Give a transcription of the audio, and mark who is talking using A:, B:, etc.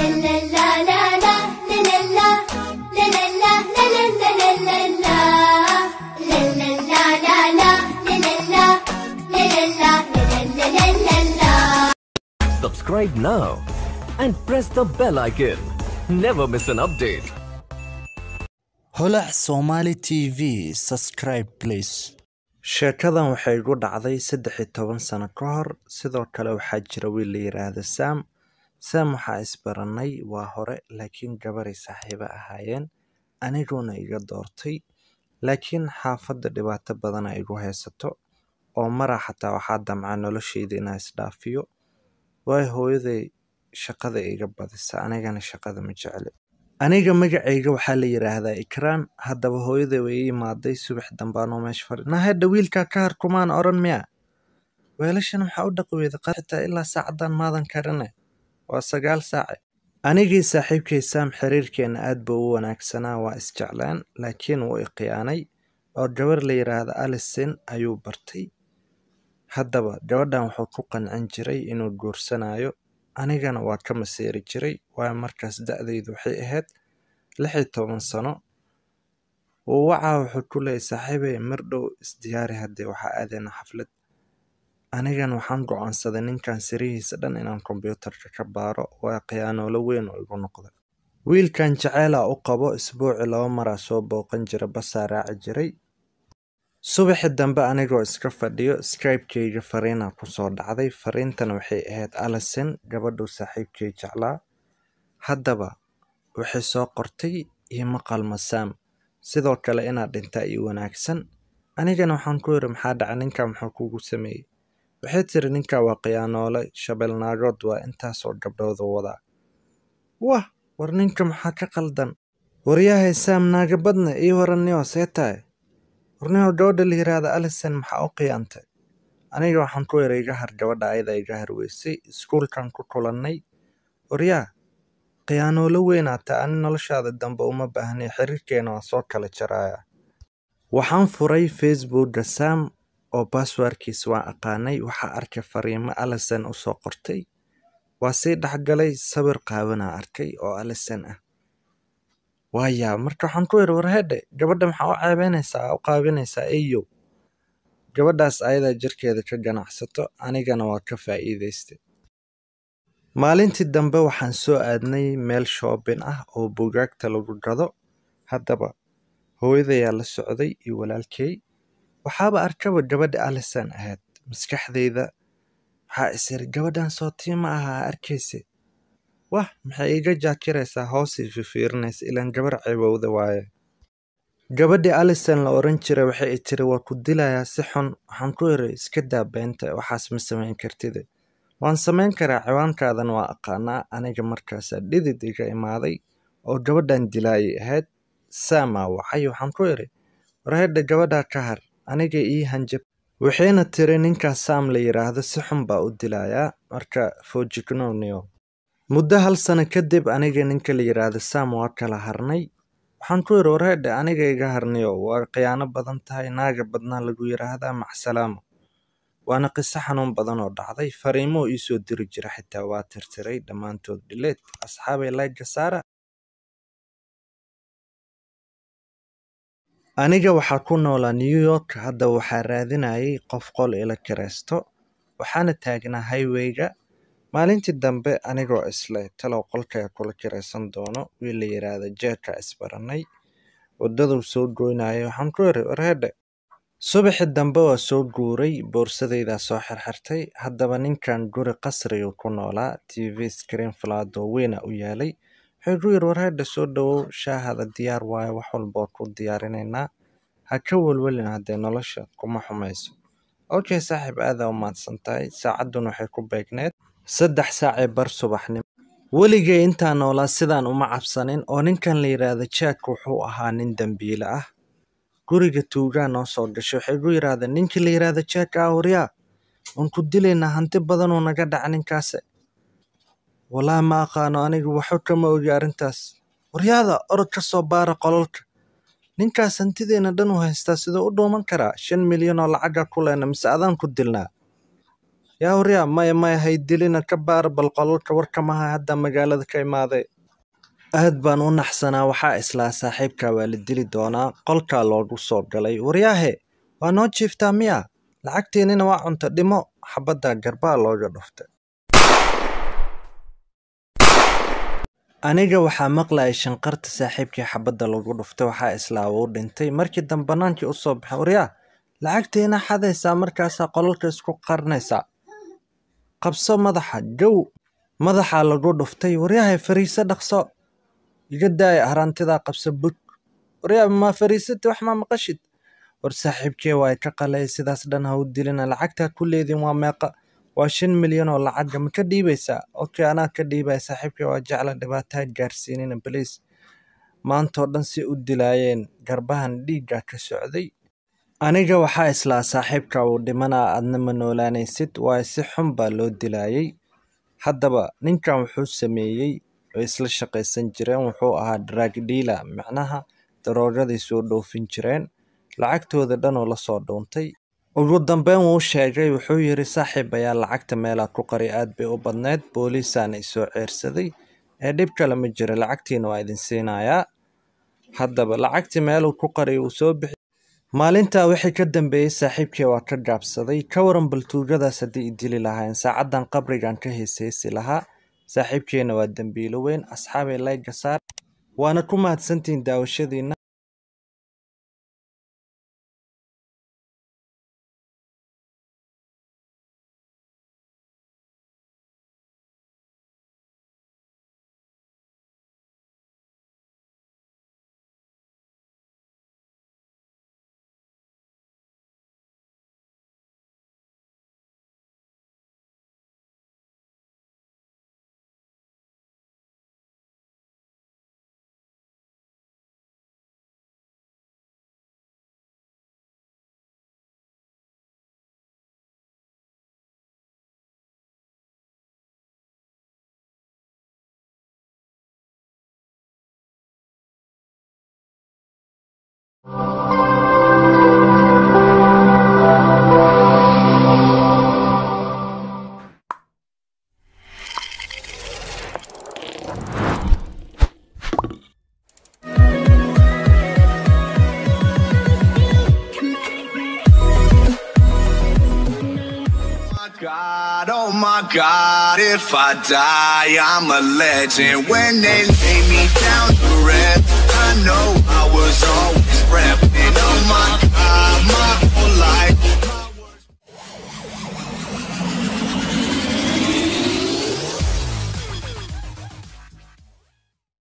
A: Subscribe now and press the bell icon. Never miss an update.
B: holac somali tv subscribe please sheekadan waxay igu dhacday saddex iyo toban sano ka hor sidoo kale waxaa jira wiil la yiraahdo sam sam waxaa isbaranay waa hore laakiin gabaray saaxiibo ahaayeen aniguuna iga doortay laakiin xaafadda dhibaato badana igu haysato oo mara xataa waxaa damca noloshayda inaa isdhaafiyo waayo hooyaday shaqada iga badisa anigana shaqada ma jecli aniga magacayga waxaa la yidhaahdaa ikraan haddaba hooyaday way ii imaaday subax dambaanoo meesha fadhi nahedha wiilkaa ka har kumaan odhan miya weelashan maxaa u dhaqi weyda xitaa ilaa saacadan maadan karine waa sagaal saace anigii saaxiibkay saam xiriirkeenna aad buu u wanaagsanaa waa isjeclaan laakiin wuu i khiyaanay oo gabar la yidhaahda alison ayuu bartay haddaba gabadhan wuxuu ku qancin jiray inuu guursanayo anigana waa ka maseeri jiray waayo markaas da-daydu waxay ahayd lix iyo toban sano wuu wacaa wuxuu ku leeyay saaxiibey mar dhow isdiyaari haddii waxaa aadayna xaflad anigana waxaan go-aansaday ninkan sirihiisa dhan inaan kombyuutarka ka baaro waa khiyaanoolo weyn oo igu noqda wiilkan jaceylaa u qabo isbuuci laba maraa soo booqan jira basaa raaci jiray subaxi dambe anigoo iska fadhiyo skypekayga fariina kusoo dhacday fariintana waxay ahayd alison gabadhuu saaxiibkay jeclaa haddaba waxay soo qortay iima qalma saam sidoo kale inaad dhintaa ii wanaagsan anigana waxaan ku yidhi maxaa dhaca ninkaa muxuu kugu sameeyey waxay tiri ninkaa waa khiyaanoole shabeelnaagood waa intaasoo gabdhooda wadaa wah war ninka maxaa ka qaldan waryahay saam naagabadna ii waranniyo see tahay warniho gabadha la yiraahda alison maxaa u khiyaantay aniga waxaan ku yara iga har gabadha ayada iga harweysay iskuulkan ku kulannay waryaa khiyaanoolo weynaata ani noloshaada dambe uma baahnay xiriirkeena waa soo kala jaraaya waxaan furay facebooka sam oo baaswarkiis waan aqaanay waxaa arkay fariimo alison u soo qortay waa sii dhexgalay sawir qaabanaa arkay oo alison ah waayaa marka waxaan ku yidhi warhedhe gabadha maxaa u ceebeynaysaa u qaabinaysaa eyow gabadhaas ayadaa jirkeeda ka ganacsato anigana waa ka faa'iidaystay maalintii dambe waxaan soo aadnay meel shoobin ah oo bugaagta lagu gado haddaba hooyadayaa la socday iyo walaalkey waxaaba arkaba gabadha alison ahayd maskaxdayda waxaa isiri gabadhan soo tiima ahaa arkayse wah maxay iga jaakiraysaa hoosii fifiirinaysa ilaan gabar ceebowda waaye gabadhii alison la oran jiray waxay i tiri waa ku dilayaa si xun waxaan ku yiri iska daa beenta waxaas ma samayn kartide waan samayn karaa ciwaankaadan waa aqaanaa aniga markaasaa dhidid iga imaaday oo gabadhan dilaayay ahayd saamaa wacay waxaan ku yiri warhedha gabadhaa ka har aniga ii hanjab waxayna tiri ninkaas saam la yidhaahdo si xun baa u dilayaa marka fojignoniyo muddo hal sano kadib aniga ninka la yidhaahdo sam waa kala harnay waxaan ku yidhi warhedhe aniga iga harniyo waa khiyaano badan tahay naaga badnaa lagu yidhaahdaa macsalaamo waana qiso xanuun badan oo dhacday fariimoo iisoo diri jira xitaa waa tirtiray dhammaantood dhileed asxaabay layga saara aniga waxaa ku noolaa new york hadda waxaa raadinayay qof qol ila kiraysto waxaana taagnaa highwayga maalintii dambe anigoo isle talow qolkaya kula kiraysan doono wiil la yidhaahda jeerka isbaranay waddaduu soo goynayay waxaan ku yiri warhedhe subaxi dambe waa soo guuray boorsadaydaa soo xirxirtay haddaba ninkan guri qasriga ku noolaa t v screen falaado weyna u yaalay wuxuu ku yiri warhedhe soo dhowow shaahada diyaar waayo wax walbood ku diyaarinaynaa ha ka welwelin haddee nolosha kuma xumayso okay saaxiib aadaa u mahadsan tahay saacaddun waxay ku beegneed saddex saacee bar subaxnimo weligay intaa noolaa sidaan uma cabsanin oo ninkan la yidhaahda jack wuxuu ahaa nin dembiile ah guriga tuugaa noo soo gashay waxay gu yidhaahdeen ninkii la yidhaahda jack ah waryaa waan ku dilaynaa hanti badanuu naga dhaca ninkaase wallaahi ma aqaano anigu waxba kama ogi arrintaas waryaada orod ka soo baara qololka ninkaas hantideena dhan u haystaa siduu u dhuuman karaa shan milyan oo lacaga ku lehna mise adaan ku dilnaa yaa waryaa maya maya haydilina ka baara bal qolalka warkamaha hadda magaalada ka imaaday aad baan u naxsanaa waxaa islaa saaxiibka waa la dili doonaa qolkaa loogu soo galay waryaahe waa noo jiiftaa miya lacagtiinina waa cunta dhimo xabadda garbaa looga dhuftay aniga waxaa maqlayay shanqarta saaxiibkii xabadda lagu dhuftay waxaa islaa uu dhintay markii dambe banaankii u soo baxay waryaa lacagtiina xadaysaa markaasaa qolalka isku qarnaysaa qabso madaxa gow madaxaa lagu dhuftay waryahay fariise dhaqso iga daaya harantidaa qabso bug waryaa maa fariisati wax maa maqashid war saaxiibkee waa ka qalay sidaas dhan ha u dilina lacagtaa ku leedin waa meeqa waa shan milyan oo lacaga ma ka dhiibaysaa okay anaa ka dhiibaya saaxiibkee waa jecla dhibaataa gaarsiinina baliis maantoo dhan si u dilaayeen garbahan dhiigga ka socday aniga waxaa islaa saaxiibka uu dhimanaa adna ma noolaanaysid waayo si xun baa loo dilaayay haddaba ninkan wuxuu sameeyey way isla shaqaysan jireen wuxuu ahaa drag dealer macnaha daroogaday soo dhoofin jireen lacagtooda dhan oo lasoo dhuuntay ugu dambeyn wuu sheegay wuxuu yidhi saaxiib ayaa lacagta meelaa ku qari aad bay u badneyd booliisaana isoo ceersaday ee dhib kale ma jira lacagtiina waa idin siinayaa haddaba lacagtii meeluu ku qari uu soo bixi maalintaa wixii ka dambeeyey saaxiibkii waa ka gaabsaday ka waran baltuugadaas haddii i dili lahayn saacaddan qabrigan ka heesheesi lahaa saaxiibkeena waa dembiilo weyn asxaabay layga saar waana ku mahadsantihiin daawashadiina
C: God, oh my God, if I die, I'm a legend. When they lay me down to rest, I know I was always repping. Oh my